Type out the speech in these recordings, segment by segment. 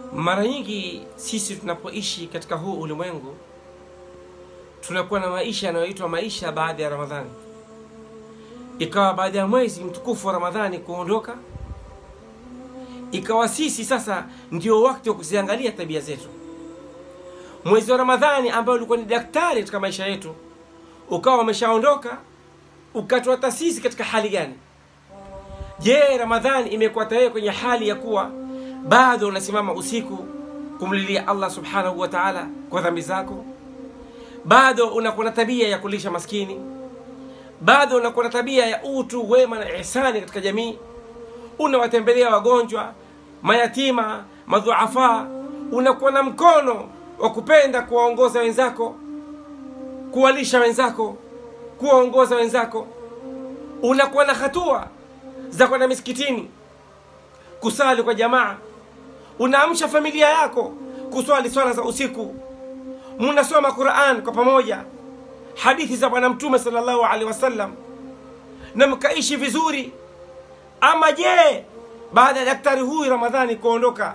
Mara nyingi sisi tunapoishi katika huu ulimwengu tunakuwa na maisha yanayoitwa maisha baada ya Ramadhani. Ikawa baada ya mwezi mtukufu wa Ramadhani kuondoka, ikawa sisi sasa ndio wakati wa kuziangalia tabia zetu. Mwezi wa Ramadhani ambao ulikuwa ni daktari katika maisha yetu ukawa umeshaondoka, ukatuata sisi katika hali gani? Je, Ramadhani imekuata wewe kwenye hali ya kuwa bado unasimama usiku kumlilia Allah subhanahu wa ta'ala kwa dhambi zako? Bado unakuwa na tabia ya kulisha maskini? Bado unakuwa na tabia ya utu, wema na ihsani katika jamii? Unawatembelea wagonjwa, mayatima, madhuafa? Unakuwa na mkono wa kupenda kuwaongoza wenzako, kuwalisha wenzako, kuwaongoza wenzako? Unakuwa na hatua za kwenda misikitini kusali kwa jamaa, unaamsha familia yako kuswali swala za usiku, munasoma Quran kwa pamoja, hadithi za Bwana Mtume sallallahu alaihi wasallam, na mkaishi vizuri. Ama je, baada ya daktari huyu Ramadhani kuondoka,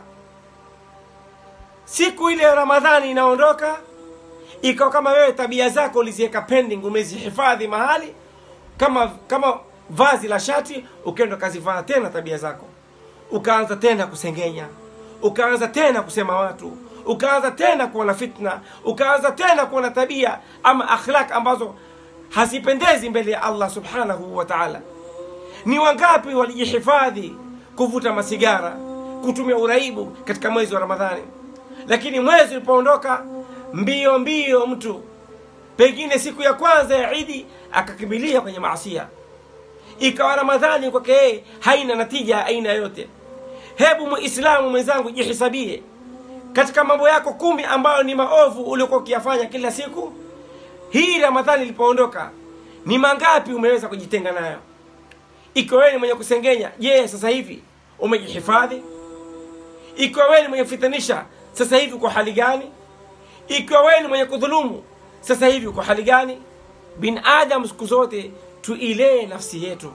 siku ile ya Ramadhani inaondoka, ikawa kama wewe tabia zako uliziweka pending, umezihifadhi mahali kama kama vazi la shati, ukaenda ukazivaa tena tabia zako ukaanza tena kusengenya, ukaanza tena kusema watu, ukaanza tena kuwa na fitna, ukaanza tena kuwa na tabia ama akhlaq ambazo hazipendezi mbele ya Allah subhanahu wa ta'ala. Ni wangapi walijihifadhi kuvuta masigara, kutumia uraibu katika mwezi wa Ramadhani, lakini mwezi ulipoondoka mbio mbio, mtu pengine siku ya kwanza ya Idi akakimbilia kwenye maasia ikawa Ramadhani kwake yeye haina natija ya aina yoyote. Hebu muislamu mwenzangu, jihisabie katika mambo yako kumi ambayo ni maovu uliokuwa ukiyafanya kila siku. Hii Ramadhani ilipoondoka, ni mangapi umeweza kujitenga nayo? Ikiwa wewe ni mwenye kusengenya, je, sasa hivi umejihifadhi? Ikiwa wewe ni mwenye kufitanisha, sasa hivi uko hali gani? Ikiwa wewe ni mwenye kudhulumu, sasa hivi uko hali gani? Binadamu siku zote tuilee nafsi yetu,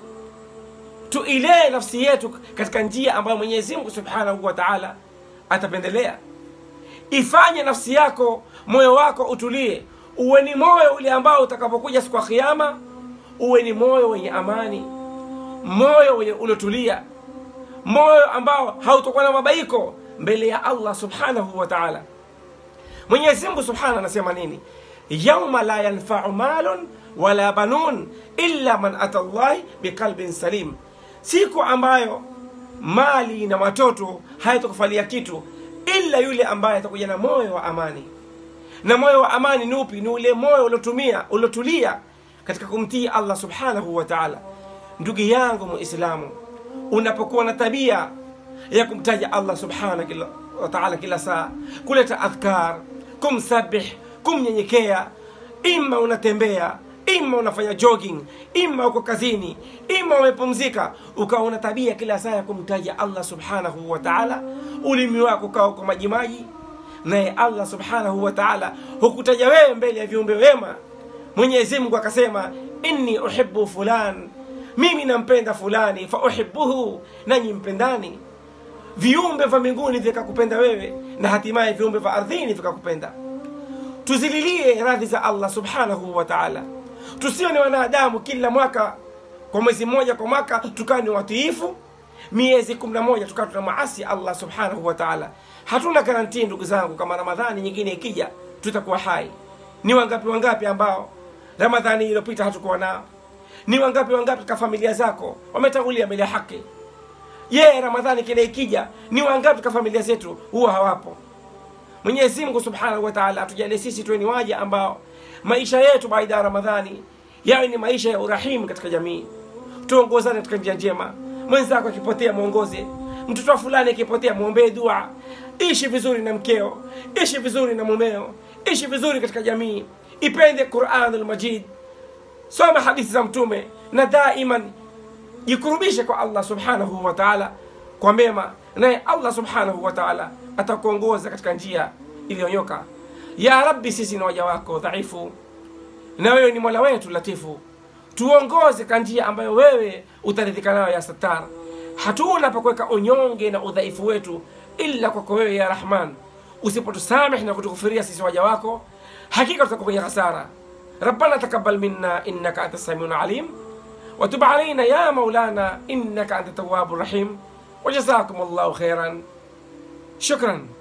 tuilee nafsi yetu katika njia ambayo Mwenyezi Mungu Subhanahu wa Ta'ala atapendelea. Ifanye nafsi yako, moyo wako utulie, uwe ni moyo ule ambao utakapokuja siku ya Kiyama uwe ni moyo wenye amani, moyo wenye uliotulia, moyo ambao hautokuwa na mabaiko mbele ya Allah Subhanahu wa Ta'ala. Mwenyezi Mungu Subhanahu anasema nini? yauma la yanfa'u malun wala banun illa man ata llahi biqalbin salim, siku ambayo mali na watoto hayatokufalia kitu ila yule ambaye atakuja na moyo wa amani. Na moyo wa amani ni upi? Ni ule moyo uliotumia uliotulia katika kumtii Allah subhanahu wa ta'ala. Ndugu yangu Muislamu, unapokuwa na tabia ya kumtaja Allah subhanahu wa ta'ala kila saa, kuleta adhkar, kumsabih, kumnyenyekea, ima unatembea ima unafanya jogging, ima uko kazini, ima umepumzika, ukawa una tabia kila saa ya kumtaja Allah subhanahu wa ta'ala, ulimi wako ukawa uko majimaji, naye Allah subhanahu wa ta'ala hukutaja wewe mbele ya viumbe wema. Mwenyezi Mungu akasema, inni uhibbu fulan, mimi nampenda fulani, fa uhibbuhu, nanyi mpendani. Viumbe vya mbinguni vikakupenda wewe, na hatimaye viumbe vya ardhini vikakupenda. Tuzililie radhi za Allah subhanahu wa ta'ala tusiwe ni wanadamu kila mwaka kwa mwezi mmoja kwa mwaka tukawa ni watiifu, miezi kumi na moja tukawa tuna maasi Allah subhanahu wa ta'ala. Hatuna garantii ndugu zangu, kama Ramadhani nyingine ikija tutakuwa hai. Ni wangapi wangapi ambao Ramadhani iliyopita hatukuwa nao? Ni wangapi wangapi katika familia zako wametangulia mbele ya haki? Ye, Ramadhani kile ikija, ni wangapi katika familia zetu huwa hawapo? Mwenyezi Mungu subhanahu wa ta'ala atujalie sisi tuwe ni waja ambao maisha yetu baada ya Ramadhani yawe ni maisha ya urahimu katika jamii. Tuongozane katika njia njema. Mwenzako akipotea mwongoze, mtoto fulani akipotea mwombee dua. Ishi vizuri na mkeo, ishi vizuri na mumeo, ishi vizuri katika jamii. Ipende Qur'anul Majid, soma hadithi za Mtume na daiman jikurubishe kwa Allah subhanahu wa ta'ala kwa mema, naye Allah subhanahu wa ta'ala atakuongoza katika njia iliyonyoka. Ya Rabbi, sisi ni waja wako dhaifu, na wewe ni mola wetu latifu. Tuongoze kwa njia ambayo wewe utaridhika nayo ya Sattar. Hatuna pa kuweka unyonge na udhaifu wetu illa kwako wewe ya rahman usipotusameh na kutukufiria sisi waja wako hakika tutakuwa kwenye hasara ربنا تقبل منا انك انت السميع العليم وتب علينا يا مولانا انك انت التواب الرحيم وجزاكم الله خيرا شكرا